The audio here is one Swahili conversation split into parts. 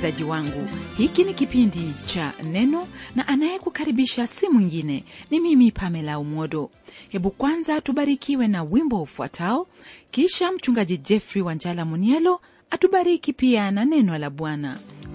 msikilizaji wangu hiki ni kipindi cha neno na anayekukaribisha si mwingine ni mimi pamela umodo hebu kwanza tubarikiwe na wimbo ufuatao kisha mchungaji jeffrey wanjala munielo atubariki pia na neno la bwana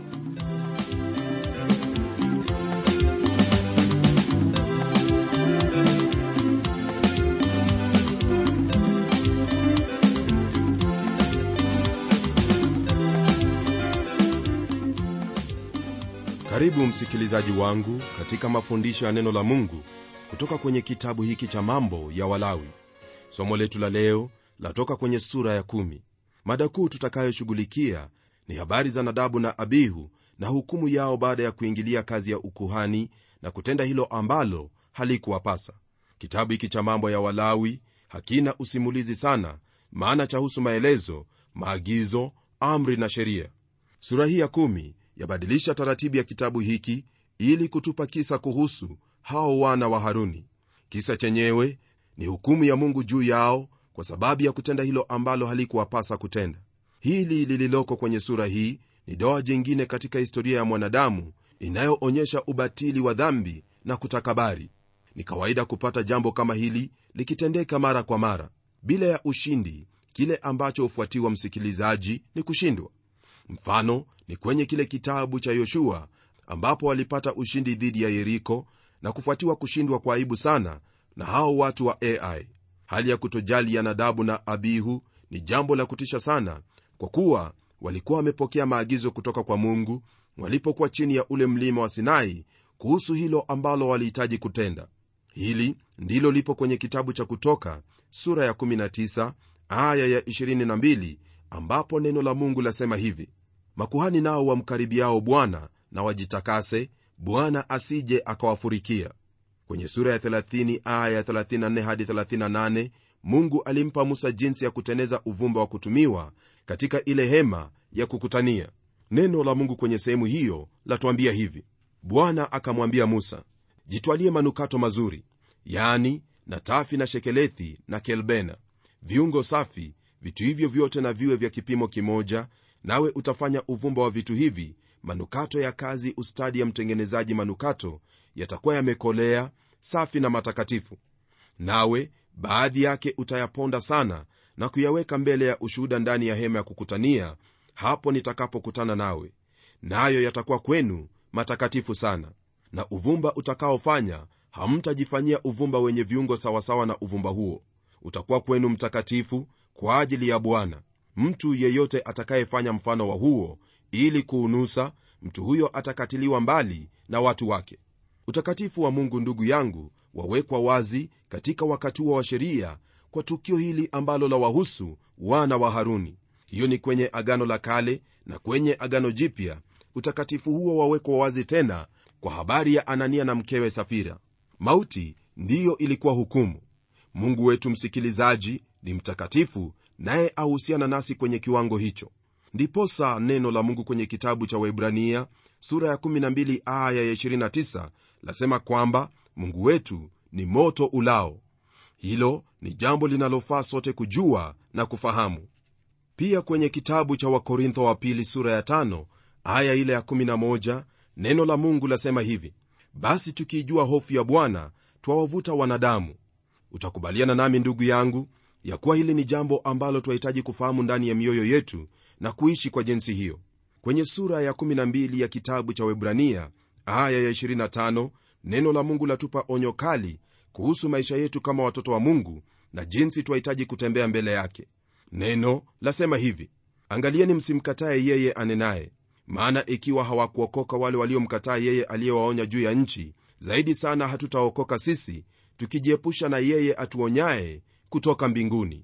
karibu msikilizaji wangu katika mafundisho ya neno la mungu kutoka kwenye kitabu hiki cha mambo ya walawi somo letu la leo latoka kwenye sura ya kumi mada kuu tutakayoshughulikia ni habari za nadabu na abihu na hukumu yao baada ya kuingilia kazi ya ukuhani na kutenda hilo ambalo halikuwapasa kitabu hiki cha mambo ya walawi hakina usimulizi sana maana chahusu maelezo maagizo amri na sheria sura hii ya kumi yabadilisha taratibu ya kitabu hiki ili kutupa kisa kuhusu hao wana wa haruni kisa chenyewe ni hukumu ya mungu juu yao kwa sababu ya kutenda hilo ambalo halikuwapasa kutenda hili lililoko kwenye sura hii ni doa jingine katika historia ya mwanadamu inayoonyesha ubatili wa dhambi na kutakabari ni kawaida kupata jambo kama hili likitendeka mara kwa mara bila ya ushindi kile ambacho hufuatiwa msikilizaji ni kushindwa mfano ni kwenye kile kitabu cha yoshua ambapo walipata ushindi dhidi ya yeriko na kufuatiwa kushindwa kwa aibu sana na hao watu wa ai hali ya kutojali ya nadabu na abihu ni jambo la kutisha sana kwa kuwa walikuwa wamepokea maagizo kutoka kwa mungu walipokuwa chini ya ule mlima wa sinai kuhusu hilo ambalo walihitaji kutenda hili ndilo lipo kwenye kitabu cha kutoka sura ya 19 aya ya 22 ambapo neno la mungu lasema hivi makuhani nao wamkaribiao bwana na wajitakase bwana asije akawafurikia kwenye sura ya 30 aya ya 34 hadi 38 mungu alimpa musa jinsi ya kuteneza uvumba wa kutumiwa katika ile hema ya kukutania neno la mungu kwenye sehemu hiyo latuambia hivi bwana akamwambia musa jitwalie manukato mazuri yani natafi na shekelethi na kelbena viungo safi vitu hivyo vyote na viwe vya kipimo kimoja nawe utafanya uvumba wa vitu hivi manukato ya kazi ustadi ya mtengenezaji manukato yatakuwa yamekolea safi na matakatifu nawe baadhi yake utayaponda sana na kuyaweka mbele ya ushuhuda ndani ya hema ya kukutania hapo nitakapokutana nawe nayo yatakuwa kwenu matakatifu sana na uvumba utakaofanya hamtajifanyia uvumba wenye viungo sawasawa na uvumba huo utakuwa kwenu mtakatifu kwa ajili ya bwana mtu yeyote atakayefanya mfano wa huo ili kuunusa mtu huyo atakatiliwa mbali na watu wake utakatifu wa mungu ndugu yangu wawekwa wazi katika wakati huo wa sheria kwa tukio hili ambalo la wahusu wana wa haruni hiyo ni kwenye agano la kale na kwenye agano jipya utakatifu huo wawekwa wazi tena kwa habari ya anania na mkewe safira mauti ndiyo ilikuwa hukumu mungu wetu msikilizaji ni mtakatifu naye ahusiana nasi kwenye kiwango hicho ndiposa neno la mungu kwenye kitabu cha waibrania sura ya 12 aya ya 29 lasema kwamba mungu wetu ni moto ulao hilo ni jambo linalofaa sote kujua na kufahamu pia kwenye kitabu cha wakorintho wa pili sura ya 5 aya ile ya 11 neno la mungu lasema hivi basi tukiijua hofu ya bwana twawavuta wanadamu utakubaliana nami ndugu yangu ya kuwa hili ni jambo ambalo twahitaji kufahamu ndani ya mioyo yetu na kuishi kwa jinsi hiyo kwenye sura ya 12 ya kitabu cha webrania aya ya 25 neno la mungu latupa onyo kali kuhusu maisha yetu kama watoto wa mungu na jinsi twahitaji kutembea mbele yake neno lasema hivi angalieni msimkataye yeye anenaye maana ikiwa hawakuokoka wale waliomkataa yeye aliyewaonya juu ya nchi zaidi sana hatutaokoka sisi tukijiepusha na yeye atuonyaye kutoka mbinguni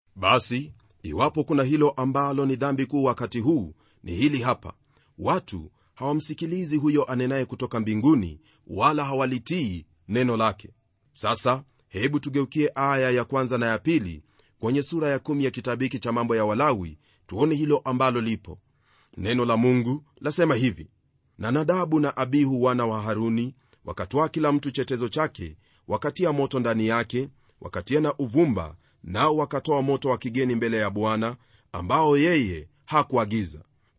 basi iwapo kuna hilo ambalo ni dhambi kuu wakati huu ni hili hapa watu hawamsikilizi huyo anenaye kutoka mbinguni wala hawalitii neno lake sasa hebu tugeukie aya ya kwanza na ya pili kwenye sura ya kumi ya kitabu hiki cha mambo ya walawi tuone hilo ambalo lipo neno la mungu lasema hivi na nadabu na abihu wana wa haruni wakatwaa kila mtu chetezo chake wakatia moto ndani yake wakatia na uvumba nao wakatoa moto wa kigeni mbele ya bwana ambao yeye hakuagiza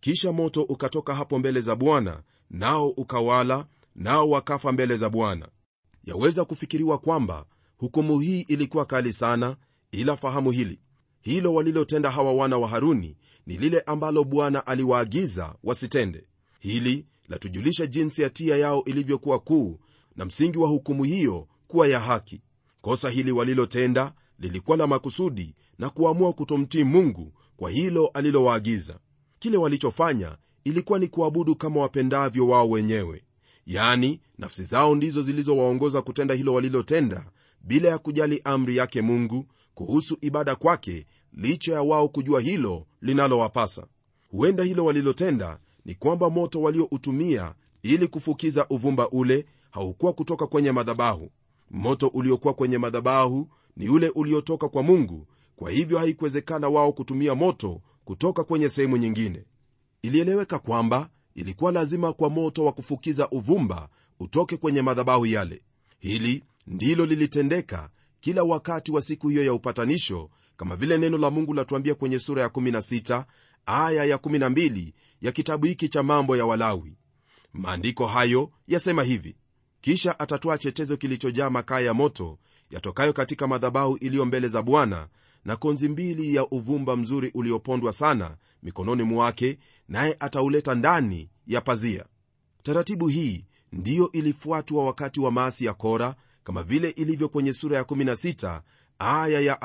kisha moto ukatoka hapo mbele za bwana nao ukawala nao wakafa mbele za bwana yaweza kufikiriwa kwamba hukumu hii ilikuwa kali sana ila fahamu hili hilo walilotenda hawa wana wa haruni ni lile ambalo bwana aliwaagiza wasitende hili latujulisha jinsi hatia yao ilivyokuwa kuu na msingi wa hukumu hiyo kuwa ya haki kosa hili walilotenda lilikuwa la makusudi na kuamua kutomtii mungu kwa hilo alilowaagiza kile walichofanya ilikuwa ni kuabudu kama wapendavyo wao wenyewe yani nafsi zao ndizo zilizowaongoza kutenda hilo walilotenda bila ya kujali amri yake mungu kuhusu ibada kwake licha ya wao kujua hilo linalowapasa huenda hilo walilotenda ni kwamba moto walioutumia ili kufukiza uvumba ule haukuwa kutoka kwenye madhabahu moto uliokuwa kwenye madhabahu ni ule uliotoka kwa mungu kwa hivyo haikuwezekana wao kutumia moto kutoka kwenye sehemu nyingine ilieleweka kwamba ilikuwa lazima kwa moto wa kufukiza uvumba utoke kwenye madhabahu yale hili ndilo lilitendeka kila wakati wa siku hiyo ya upatanisho kama vile neno la mungu latuambia kwenye sura ya 16 aya ya 12 ya kitabu hiki cha mambo ya walawi maandiko hayo yasema hivi kisha atatwaa chetezo kilichojaa makaa ya moto yatokayo katika madhabahu iliyo mbele za bwana na konzi mbili ya uvumba mzuri uliopondwa sana mikononi mwake naye atauleta ndani ya pazia taratibu hii ndiyo ilifuatwa wakati wa maasi ya kora kama vile ilivyo kwenye sura ya 16 aya ya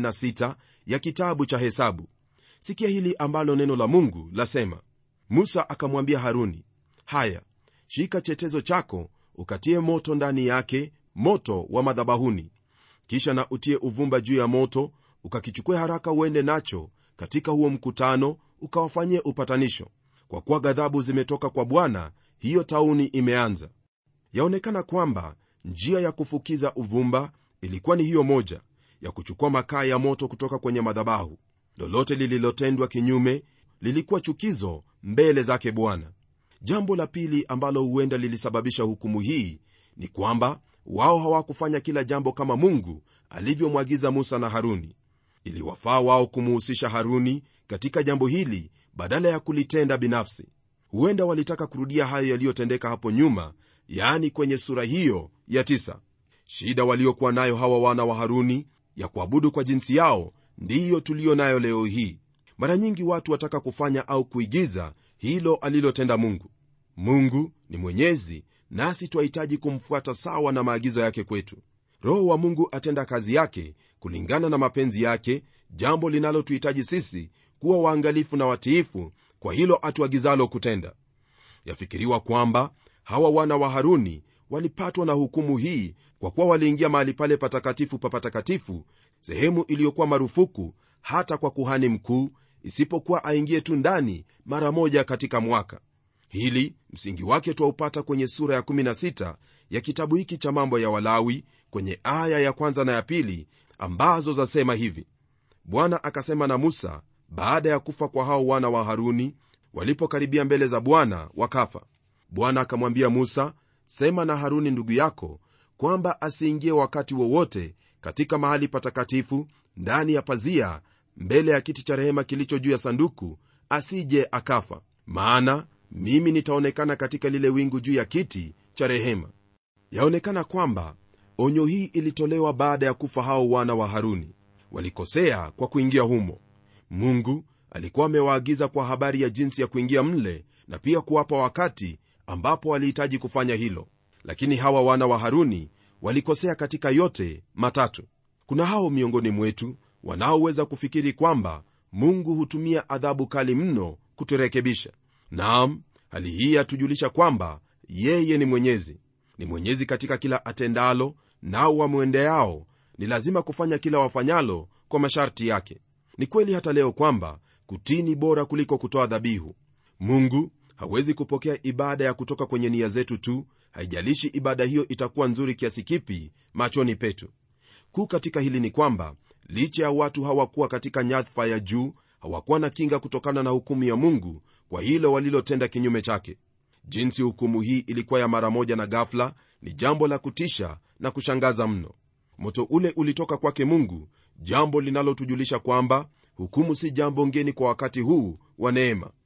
46 ya kitabu cha hesabu sikia hili ambalo neno la mungu lasema musa akamwambia haruni haya shika chetezo chako ukatie moto ndani yake moto wa madhabahuni kisha na utie uvumba juu ya moto ukakichukue haraka uende nacho katika huo mkutano ukawafanyie upatanisho kwa kuwa ghadhabu zimetoka kwa bwana hiyo tauni imeanza yaonekana kwamba njia ya kufukiza uvumba ilikuwa ni hiyo moja ya kuchukua makaa ya moto kutoka kwenye madhabahu lolote lililotendwa kinyume lilikuwa chukizo mbele zake bwana jambo la pili ambalo huenda lilisababisha hukumu hii ni kwamba wao hawakufanya kila jambo kama mungu alivyomwagiza musa na haruni iliwafaa wao kumuhusisha haruni katika jambo hili badala ya kulitenda binafsi huenda walitaka kurudia hayo yaliyotendeka hapo nyuma yaani kwenye sura hiyo ya tisa. shida waliokuwa nayo hawa wana wa haruni ya kuabudu kwa jinsi yao ndiyo tuliyo nayo leo hii mara nyingi watu wataka kufanya au kuigiza hilo alilotenda mungu mungu ni mwenyezi nasi twahitaji kumfuata sawa na maagizo yake kwetu roho wa mungu atenda kazi yake kulingana na mapenzi yake jambo linalotuhitaji sisi kuwa waangalifu na watiifu kwa hilo atuagizalo kutenda yafikiriwa kwamba hawa wana wa haruni walipatwa na hukumu hii kwa kuwa waliingia mahali pale patakatifu pa patakatifu sehemu iliyokuwa marufuku hata kwa kuhani mkuu isipokuwa aingie tu ndani mara moja katika mwaka hili msingi wake twaupata kwenye sura ya 16 ya kitabu hiki cha mambo ya walawi kwenye aya ya kwanza na ya pili ambazo zasema hivi bwana akasema na musa baada ya kufa kwa hao wana wa haruni walipokaribia mbele za bwana wakafa bwana akamwambia musa sema na haruni ndugu yako kwamba asiingie wakati wowote katika mahali patakatifu ndani ya pazia mbele ya kiti cha rehema kilicho juu ya sanduku asije akafa maana mimi nitaonekana katika lile wingu juu ya kiti cha rehema yaonekana kwamba onyo hii ilitolewa baada ya kufa hao wana wa haruni walikosea kwa kuingia humo mungu alikuwa amewaagiza kwa habari ya jinsi ya kuingia mle na pia kuwapa wakati ambapo walihitaji kufanya hilo lakini hawa wana wa haruni walikosea katika yote matatu kuna hao miongoni mwetu wanaoweza kufikiri kwamba mungu hutumia adhabu kali mno kuturekebisha naam hali hii yatujulisha kwamba yeye ni mwenyezi ni mwenyezi katika kila atendalo nao wamwendeao ni lazima kufanya kila wafanyalo kwa masharti yake ni kweli hata leo kwamba kutii ni bora kuliko kutoa dhabihu mungu hawezi kupokea ibada ya kutoka kwenye nia zetu tu haijalishi ibada hiyo itakuwa nzuri kiasi kipi machoni petu kuu katika hili ni kwamba licha ya watu hawakuwa katika nyadhifa ya juu hawakuwa na kinga kutokana na hukumu ya mungu kwa hilo walilotenda kinyume chake jinsi hukumu hii ilikuwa ya mara moja na gafla ni jambo la kutisha na kushangaza mno moto ule ulitoka kwake mungu jambo linalotujulisha kwamba hukumu si jambo ngeni kwa wakati huu wa neema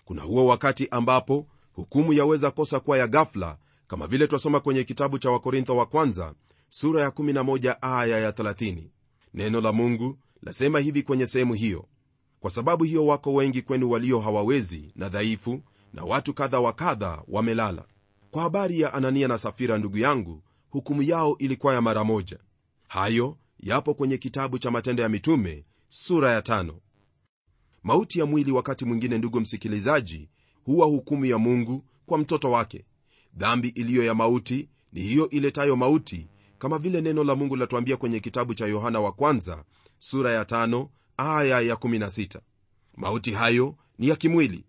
kuna huo wakati ambapo hukumu yaweza kosa kuwa ya ghafla kama vile twasoma kwenye kitabu cha wakorintho wa kwanza sura ya 11 aya ya 30 neno la mungu lasema hivi kwenye sehemu hiyo kwa sababu hiyo wako wengi kwenu walio hawawezi na dhaifu na watu kadha wa kadha wamelala kwa habari ya anania na safira ndugu yangu hukumu yao ilikuwa ya mara moja hayo yapo kwenye kitabu cha matendo ya mitume sura ya tano. mauti ya mwili wakati mwingine ndugu msikilizaji huwa hukumu ya mungu kwa mtoto wake dhambi iliyo ya mauti ni hiyo iletayo mauti kama vile neno la mungu latuambia kwenye kitabu cha yohana wa kwanza sura ya tano, aya ya 16 mauti hayo ni ya kimwili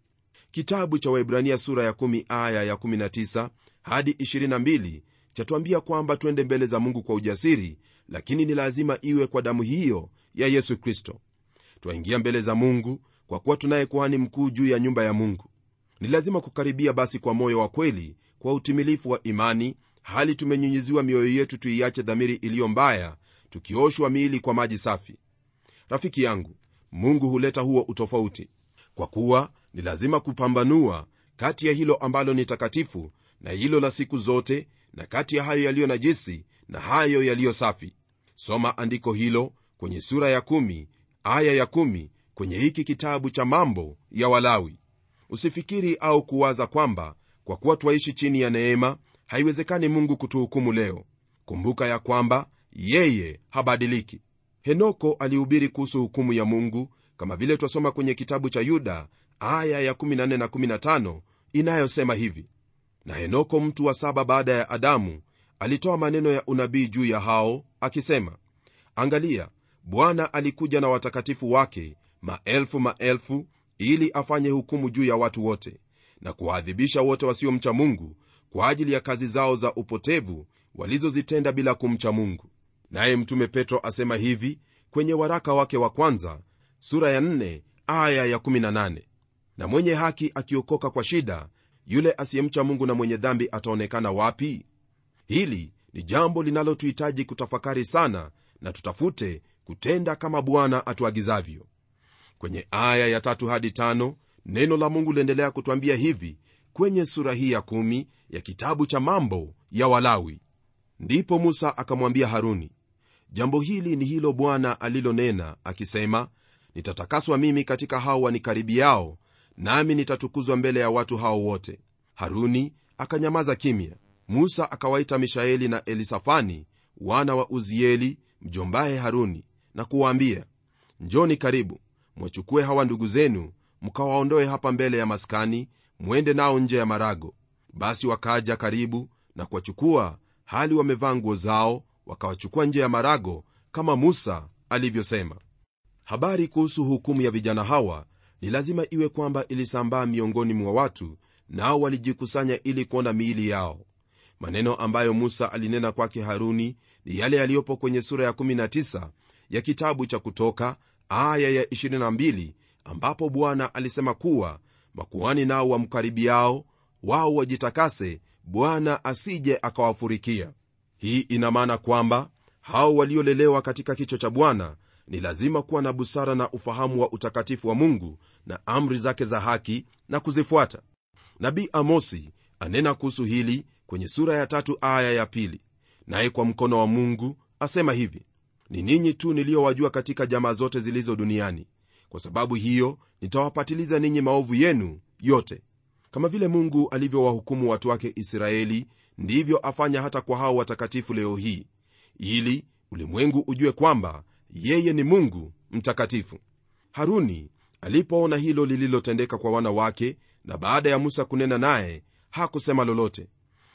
kitabu cha waibrania sura ya 1 aya ya 19 hadi 22 chatuambia kwamba twende mbele za mungu kwa ujasiri lakini ni lazima iwe kwa damu hiyo ya yesu kristo twaingia mbele za mungu kwa kuwa tunaye kuhani mkuu juu ya nyumba ya mungu ni lazima kukaribia basi kwa moyo wa kweli kwa utimilifu wa imani hali tumenyunyiziwa mioyo yetu tuiache dhamiri iliyo mbaya tukioshwa miili kwa maji safi rafiki yangu mungu huleta huo utofauti kwa kuwa ni lazima kupambanua kati ya hilo ambalo ni takatifu na hilo la siku zote na kati ya hayo yaliyo najisi na hayo yaliyo safi soma andiko hilo kwenye sura ya kumi, aya ya kumi, kwenye hiki kitabu cha mambo ya walawi usifikiri au kuwaza kwamba kwa kuwa twaishi chini ya neema haiwezekani mungu kutuhukumu leo kumbuka ya kwamba yeye habadiliki henoko alihubiri kuhusu hukumu ya mungu kama vile twasoma kwenye kitabu cha yuda aya ya 14 na 15 inayosema hivi na henoko mtu wa saba baada ya adamu alitoa maneno ya unabii juu ya hao akisema angalia bwana alikuja na watakatifu wake maelfu maelfu ili afanye hukumu juu ya watu wote na kuwaadhibisha wote wasiomcha mungu kwa ajili ya kazi zao za upotevu walizozitenda bila kumcha mungu naye mtume petro asema hivi kwenye waraka wake wa kwanza sura ya 4 aya ya 18 na mwenye haki akiokoka kwa shida yule asiyemcha mungu na mwenye dhambi ataonekana wapi hili ni jambo linalotuhitaji kutafakari sana na tutafute kutenda kama bwana atuagizavyo kwenye aya ya tatu hadi tano neno la mungu liendelea kutwambia hivi kwenye sura hii ya kumi ya kitabu cha mambo ya walawi ndipo musa akamwambia haruni jambo hili ni hilo bwana alilonena akisema nitatakaswa mimi katika hao wanikaribiao nami nitatukuzwa mbele ya watu hao wote haruni akanyamaza kimya musa akawaita mishaeli na elisafani wana wa uzieli mjombaye haruni na kuwaambia njoni karibu mwachukue hawa ndugu zenu mkawaondoe hapa mbele ya maskani mwende nao nje ya marago basi wakaja karibu na kuwachukua hali wamevaa nguo zao wakawachukua nje ya marago kama musa alivyosema habari kuhusu hukumu ya vijana hawa ni lazima iwe kwamba ilisambaa miongoni mwa watu nao walijikusanya ili kuona miili yao maneno ambayo musa alinena kwake haruni ni yale yaliyopo kwenye sura ya 19 ya kitabu cha kutoka aya ya 22 ambapo bwana alisema kuwa makuhani nao wamkaribiao wao wajitakase bwana asije akawafurikia hii ina maana kwamba hao waliolelewa katika kicho cha bwana ni lazima kuwa na busara na ufahamu wa utakatifu wa mungu na amri zake za haki na kuzifuata nabii amosi anena kuhusu hili kwenye sura ya tatu aya ya pili naye kwa mkono wa mungu asema hivi ni ninyi tu niliyowajua katika jamaa zote zilizo duniani kwa sababu hiyo nitawapatiliza ninyi maovu yenu yote kama vile mungu alivyowahukumu watu wake israeli ndivyo afanya hata kwa hao watakatifu leo hii ili ulimwengu ujue kwamba yeye ni mungu mtakatifu haruni alipoona hilo lililotendeka kwa wana wake na baada ya musa kunena naye hakusema lolote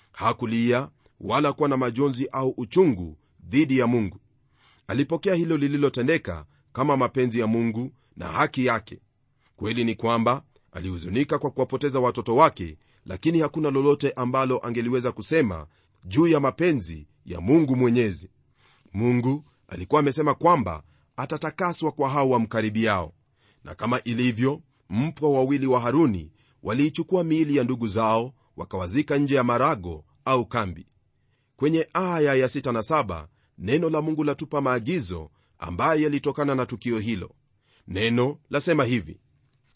hakulia wala kuwa na majonzi au uchungu dhidi ya mungu alipokea hilo lililotendeka kama mapenzi ya mungu na haki yake kweli ni kwamba alihuzunika kwa kuwapoteza watoto wake lakini hakuna lolote ambalo angeliweza kusema juu ya mapenzi ya mungu mwenyezi mungu alikuwa amesema kwamba atatakaswa kwa hao wamkaribiao na kama ilivyo mpwa wawili wa haruni waliichukua miili ya ndugu zao wakawazika nje ya marago au kambi kwenye aya ya 6 na 7 neno la mungu latupa maagizo ambayo yalitokana na tukio hilo neno lasema hivi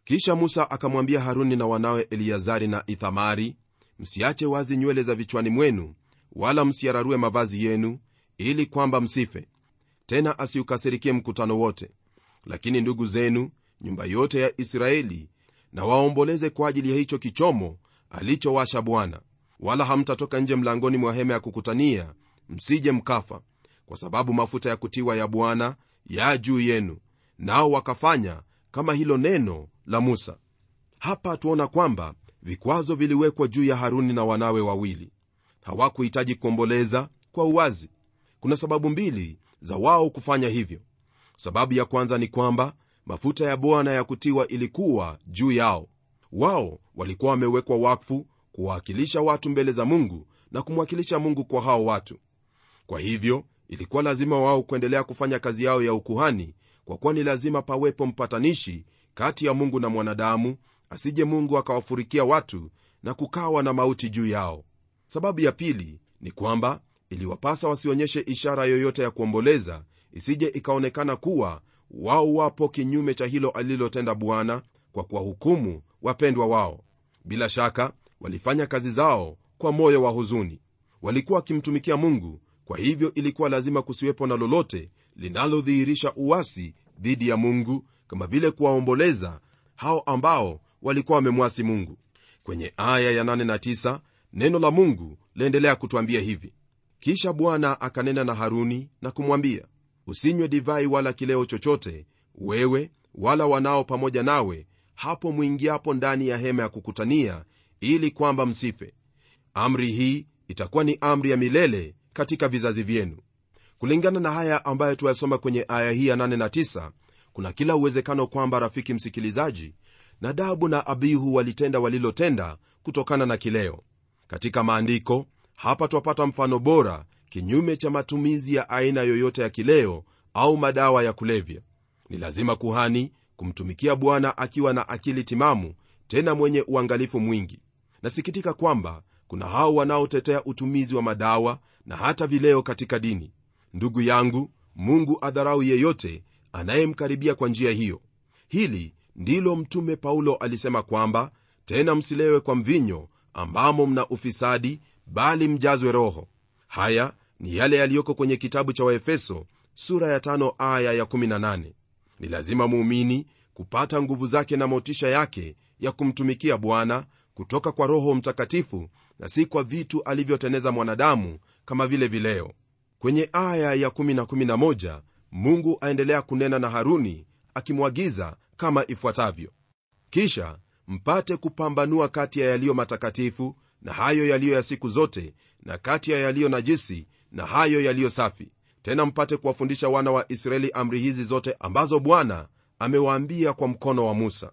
kisha musa akamwambia haruni na wanawe eliazari na ithamari msiache wazi nywele za vichwani mwenu wala msiararue mavazi yenu ili kwamba msife tena asiukasirikie mkutano wote lakini ndugu zenu nyumba yote ya israeli na waomboleze kwa ajili ya hicho kichomo alichowasha bwana wala hamtatoka nje mlangoni mwa hema ya kukutania msije mkafa kwa sababu mafuta ya kutiwa ya bwana ya juu yenu nao wakafanya kama hilo neno la musa hapa tuona kwamba vikwazo viliwekwa juu ya haruni na wanawe wawili hawakuhitaji kuomboleza kwa uwazi kuna sababu mbili za wao kufanya hivyo sababu ya kwanza ni kwamba mafuta ya bwana ya kutiwa ilikuwa juu yao wao walikuwa wamewekwa wakfu kuwawakilisha watu mbele za mungu na kumwakilisha mungu kwa hao watu kwa hivyo ilikuwa lazima wao kuendelea kufanya kazi yao ya ukuhani kwa kuwa ni lazima pawepo mpatanishi kati ya mungu na mwanadamu asije mungu akawafurikia watu na kukawa na mauti juu yao sababu ya pili ni kwamba iliwapasa wasionyeshe ishara yoyote ya kuomboleza isije ikaonekana kuwa wao wapo kinyume cha hilo alilotenda bwana kwa kuwahukumu wapendwa wao bila shaka walifanya kazi zao kwa moyo wa huzuni walikuwa wakimtumikia mungu kwa hivyo ilikuwa lazima kusiwepo na lolote linalodhihirisha uwasi dhidi ya mungu kama vile kuwaomboleza hao ambao walikuwa wamemwasi mungu kwenye aya ya 8 na 9 neno la mungu laendelea kutwambia hivi kisha bwana akanena na haruni na kumwambia usinywe divai wala kileo chochote wewe wala wanao pamoja nawe hapo mwingiapo ndani ya hema ya kukutania ili kwamba msife amri hii itakuwa ni amri ya milele katika vizazi vyenu kulingana na haya ambayo tuyasoma kwenye aya hii ya 8 na 9 kuna kila uwezekano kwamba rafiki msikilizaji nadabu na abihu walitenda walilotenda kutokana na kileo katika maandiko hapa twapata mfano bora kinyume cha matumizi ya aina yoyote ya kileo au madawa ya kulevya ni lazima kuhani kumtumikia bwana akiwa na akili timamu tena mwenye uangalifu mwingi nasikitika kwamba kuna hao wanaotetea utumizi wa madawa na hata vileo katika dini ndugu yangu mungu adharau yeyote anayemkaribia kwa njia hiyo hili ndilo mtume paulo alisema kwamba tena msilewe kwa mvinyo ambamo mna ufisadi bali mjazwe roho haya ni yale yaliyoko kwenye kitabu cha waefeso sura ya tano aya ya 18 ni lazima muumini kupata nguvu zake na motisha yake ya kumtumikia bwana kutoka kwa roho mtakatifu na si kwa vitu alivyoteneza mwanadamu kama vile vileo kwenye aya ya 1 na 11 mungu aendelea kunena na haruni akimwagiza kama ifuatavyo kisha mpate kupambanua kati ya yaliyo matakatifu na hayo yaliyo ya siku zote na kati ya yaliyo najisi na hayo yaliyo safi tena mpate kuwafundisha wana wa israeli amri hizi zote ambazo bwana amewaambia kwa mkono wa musa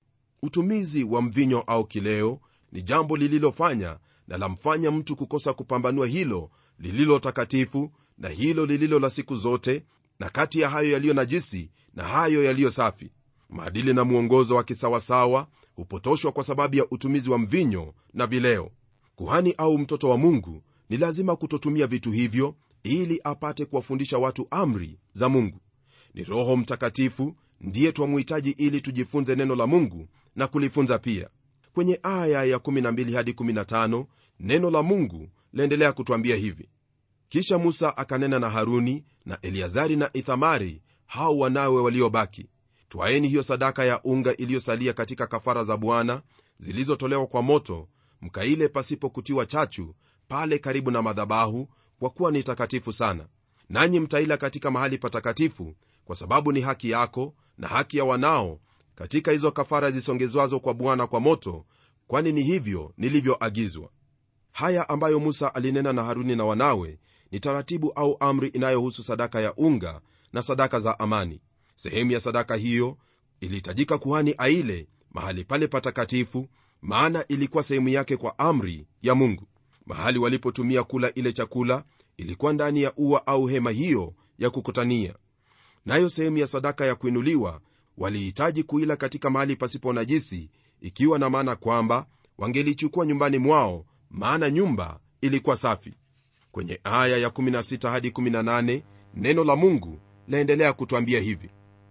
utumizi wa mvinyo au kileo ni jambo lililofanya na lamfanya mtu kukosa kupambanua hilo lililo takatifu na hilo lililo la siku zote na kati ya hayo yaliyo najisi na hayo yaliyo safi maadili na mwongozo wa kisawasawa hupotoshwa kwa sababu ya utumizi wa mvinyo na vileo kuhani au mtoto wa mungu ni lazima kutotumia vitu hivyo ili apate kuwafundisha watu amri za mungu ni roho mtakatifu ndiye twamuhitaji ili tujifunze neno la mungu na kulifunza pia kwenye aya ya 12 hadi 15 neno la mungu laendelea kutwambia hivi kisha musa akanena na haruni na eliazari na ithamari hao wanawe waliobaki twaeni hiyo sadaka ya unga iliyosalia katika kafara za bwana zilizotolewa kwa moto mkaile pasipo kutiwa chachu pale karibu na madhabahu kwa kuwa ni takatifu sana nanyi mtaila katika mahali patakatifu kwa sababu ni haki yako na haki ya wanao katika hizo kafara zisongezwazo kwa bwana kwa moto kwani ni hivyo nilivyoagizwa haya ambayo musa alinena na haruni na wanawe ni taratibu au amri inayohusu sadaka ya unga na sadaka za amani sehemu ya sadaka hiyo ilihitajika kuhani aile mahali pale patakatifu maana ilikuwa sehemu yake kwa amri ya mungu mahali walipotumia kula ile chakula ilikuwa ndani ya ua au hema hiyo ya kukutania nayo sehemu ya sadaka ya kuinuliwa walihitaji kuila katika mahali pasipo najisi ikiwa na maana kwamba wangelichukua nyumbani mwao maana nyumba ilikuwa safi kwenye aya ya 16 hadi 18 neno la mungu laendelea kutwambia hivi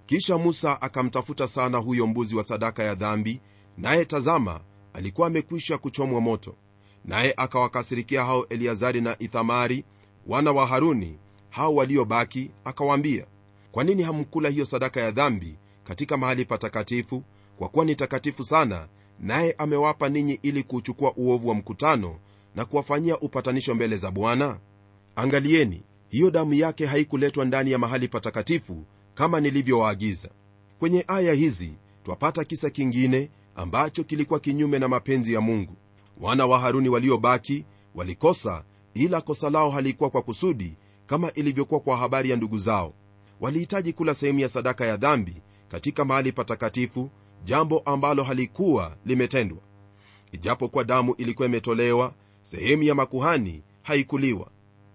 kisha musa akamtafuta sana huyo mbuzi wa sadaka ya dhambi naye tazama alikuwa amekwisha kuchomwa moto naye akawakasirikia hao eliazari na ithamari wana wa haruni hao waliobaki akawaambia kwa nini hamkula hiyo sadaka ya dhambi katika mahali patakatifu kwa kuwa ni takatifu sana naye amewapa ninyi ili kuuchukua uovu wa mkutano na kuwafanyia upatanisho mbele za bwana angalieni hiyo damu yake haikuletwa ndani ya mahali patakatifu kama nilivyowaagiza kwenye aya hizi twapata kisa kingine ambacho kilikuwa kinyume na mapenzi ya mungu wana wa haruni waliobaki walikosa ila kosa lao halikuwa kwa kusudi kama ilivyokuwa kwa habari ya ndugu zao walihitaji kula sehemu ya sadaka ya dhambi katika mahali patakatifu jambo ambalo halikuwa limetendwa ijapokuwa damu ilikuwa imetolewa sehemu ya makuhani haikuliwa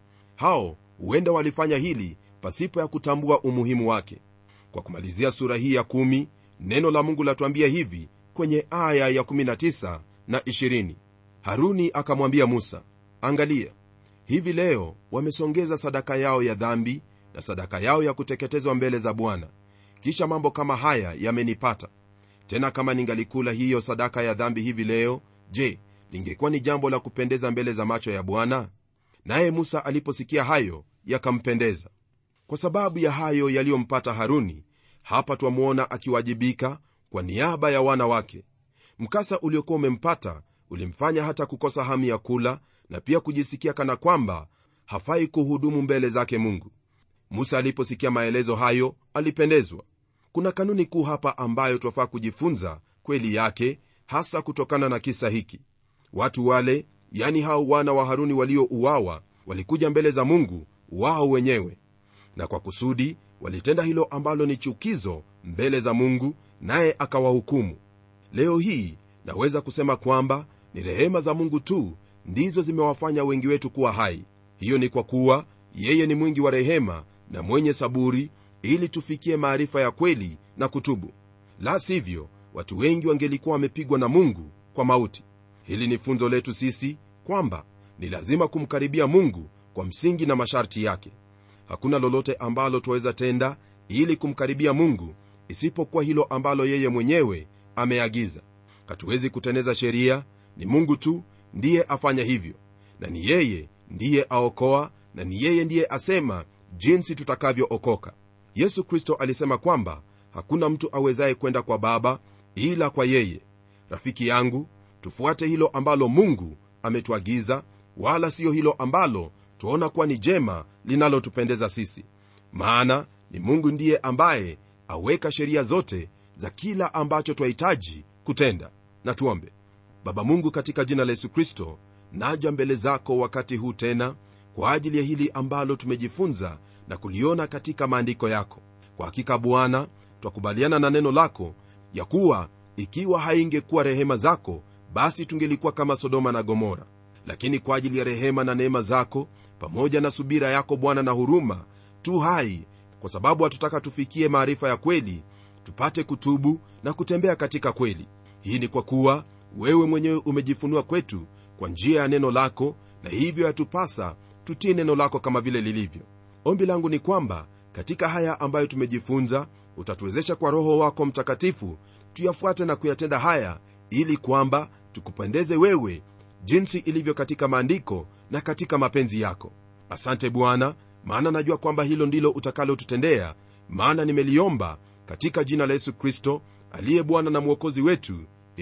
hao huenda walifanya hili pasipo ya kutambua umuhimu wake kwa kumalizia sura hii ya kumi, neno la mungu latuambia hivi kwenye aya ya 19 na 20 haruni akamwambia musa angalia hivi leo wamesongeza sadaka yao ya dhambi na sadaka yao ya kuteketezwa mbele za bwana kisha mambo kama haya yamenipata tena kama ningalikula hiyo sadaka ya dhambi hivi leo je lingekuwa ni jambo la kupendeza mbele za macho ya bwana naye musa aliposikia hayo yakampendeza kwa sababu ya hayo yaliyompata haruni hapa twamwona akiwajibika kwa niaba ya wana wake mkasa uliokuwa umempata ulimfanya hata kukosa hamu ya kula na pia kujisikia kana kwamba hafai kuhudumu mbele zake mungu musa aliposikia maelezo hayo alipendezwa kuna kanuni kuu hapa ambayo twafaa kujifunza kweli yake hasa kutokana na kisa hiki watu wale yani hao wana wa haruni waliouawa walikuja mbele za mungu wao wenyewe na kwa kusudi walitenda hilo ambalo ni chukizo mbele za mungu naye akawahukumu leo hii naweza kusema kwamba ni rehema za mungu tu ndizo zimewafanya wengi wetu kuwa hai hiyo ni kwa kuwa yeye ni mwingi wa rehema na mwenye saburi ili tufikie maarifa ya kweli na kutubu la sivyo watu wengi wangelikuwa wamepigwa na mungu kwa mauti hili ni funzo letu sisi kwamba ni lazima kumkaribia mungu kwa msingi na masharti yake hakuna lolote ambalo twaweza tenda ili kumkaribia mungu isipokuwa hilo ambalo yeye mwenyewe ameagiza hatuwezi kuteneza sheria ni mungu tu ndiye afanya hivyo na ni yeye ndiye aokoa na ni yeye ndiye asema jinsi tutakavyookoka yesu kristo alisema kwamba hakuna mtu awezaye kwenda kwa baba ila kwa yeye rafiki yangu tufuate hilo ambalo mungu ametuagiza wala siyo hilo ambalo twaona kuwa ni jema linalotupendeza sisi maana ni mungu ndiye ambaye aweka sheria zote za kila ambacho twahitaji kutenda na tuombe baba mungu katika jina la yesu kristo naja mbele zako wakati huu tena kwa ajili ya hili ambalo tumejifunza na kuliona katika maandiko yako kwa hakika bwana twakubaliana na neno lako ya kuwa ikiwa haingekuwa rehema zako basi tungelikuwa kama sodoma na gomora lakini kwa ajili ya rehema na neema zako pamoja na subira yako bwana na huruma tu hai kwa sababu hatutaka tufikie maarifa ya kweli tupate kutubu na kutembea katika kweli hii ni kwa kuwa wewe mwenyewe umejifunua kwetu kwa njia ya neno lako na hivyo yatupasa tutii neno lako kama vile lilivyo ombi langu ni kwamba katika haya ambayo tumejifunza utatuwezesha kwa roho wako mtakatifu tuyafuate na kuyatenda haya ili kwamba tukupendeze wewe jinsi ilivyo katika maandiko na katika mapenzi yako asante bwana maana najua kwamba hilo ndilo utakalotutendea maana nimeliomba katika jina la yesu kristo aliye bwana na mwokozi wetu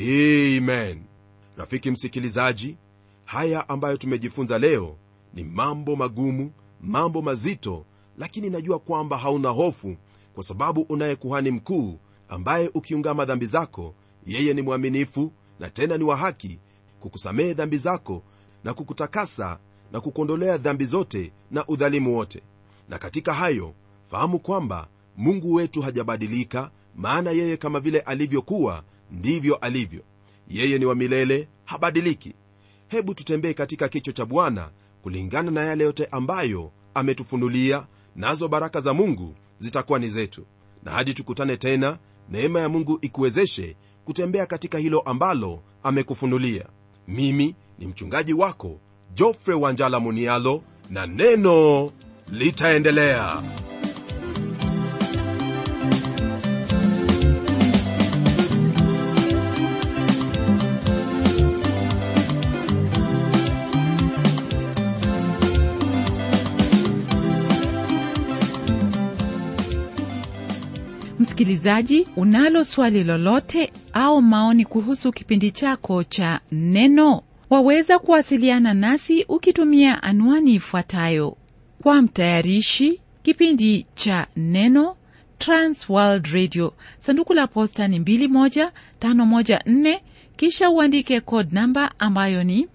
amen rafiki msikilizaji haya ambayo tumejifunza leo ni mambo magumu mambo mazito lakini najua kwamba hauna hofu kwa sababu unaye kuhani mkuu ambaye ukiungama dhambi zako yeye ni mwaminifu na tena ni wa haki kukusamehe dhambi zako na kukutakasa na kukuondolea dhambi zote na udhalimu wote na katika hayo fahamu kwamba mungu wetu hajabadilika maana yeye kama vile alivyokuwa ndivyo alivyo yeye ni wa milele habadiliki hebu tutembee katika kicho cha bwana kulingana na yale yote ambayo ametufunulia nazo baraka za mungu zitakuwa ni zetu na hadi tukutane tena neema ya mungu ikuwezeshe kutembea katika hilo ambalo amekufunulia mimi ni mchungaji wako jofre wanjala munialo na neno litaendelea msikilizaji unalo swali lolote au maoni kuhusu kipindi chako cha neno waweza kuwasiliana nasi ukitumia anwani ifuatayo kwa mtayarishi kipindi cha neno transworld radio sanduku la posta ni 21514 kisha uandike code namba ambayo ni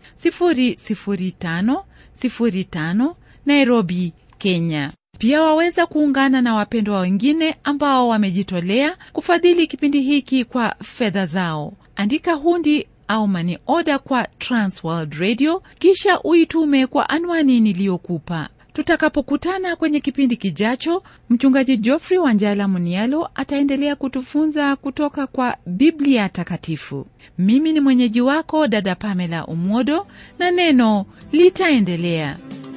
00505 nairobi kenya pia waweza kuungana na wapendwa wengine ambao wamejitolea kufadhili kipindi hiki kwa fedha zao andika hundi au mani oda kwa transworld radio kisha uitume kwa anwani niliyokupa tutakapokutana kwenye kipindi kijacho mchungaji geoffrey wanjala munialo ataendelea kutufunza kutoka kwa biblia takatifu mimi ni mwenyeji wako dada pamela umwodo na neno litaendelea